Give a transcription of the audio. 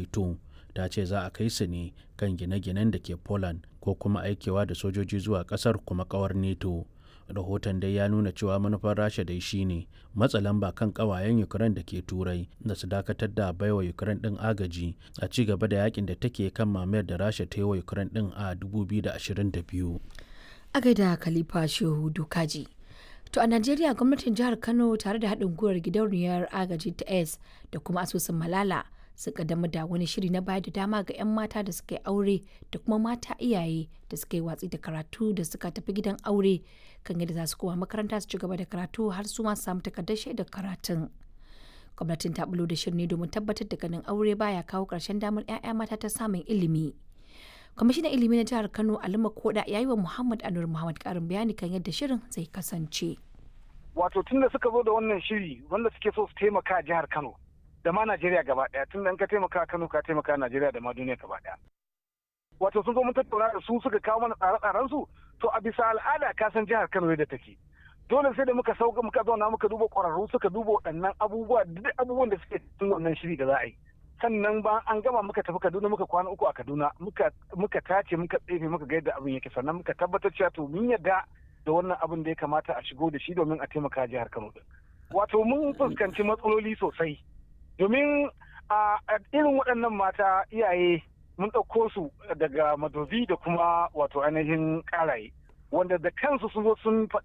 neto ta ce za a kai su ne kan gine-ginen da ke poland ko kuma aikewa da sojoji zuwa kasar kuma kawar neto rahoton dai ya nuna cewa manufar rasha dai shine matsa lamba kan kawayen ukraine da ke turai da su dakatar da baiwa ukraine din agaji a ci gaba da yakin da take kan mamayar da rasha ta yi wa ukraine din a 2022 a gaida khalifa shehu dukaji to a najeriya gwamnatin jihar kano tare da haɗin gwiwar gidauniyar agaji ta s da kuma asusun malala sun kaddamar da wani shiri na bayar da dama ga 'yan mata da suka yi aure da kuma mata iyaye da suka yi watsi da karatu da suka tafi gidan aure kan yadda za su koma makaranta su ci gaba da karatu har su ma samu takardar shaidar karatun gwamnatin ta bulo da shirin ne domin tabbatar da ganin aure baya kawo ƙarshen damar 'ya'ya mata ta samun ilimi kwamishinan ilimi na jihar kano alima koda ya yi wa muhammad anur muhammad karin bayani kan yadda shirin zai kasance wato tun da suka zo da wannan shiri wanda suke so su taimaka jihar kano da ma Najeriya gaba daya tun da ka taimaka Kano ka taimaka Najeriya da ma duniya gaba daya. Wato sun zo mun tattauna da su suka kawo mana tsare-tsaren su to a bisa al'ada ka san jihar Kano yadda take. Dole sai da muka sauka muka zauna muka duba ƙwararru suka duba waɗannan abubuwa duk abubuwan da suke cikin wannan shiri da za a yi. Sannan ba an gama muka tafi Kaduna muka kwana uku a Kaduna muka muka tace muka tsefe muka ga yadda abin yake sannan muka tabbatar cewa to mun yadda da wannan abin da ya kamata a shigo da shi domin a taimaka jihar Kano din. Wato mun fuskanci matsaloli sosai. domin a irin waɗannan mata iyaye mun ɗauko su daga madobi da kuma wato ainihin ƙaraye wanda da kansu sun zo sun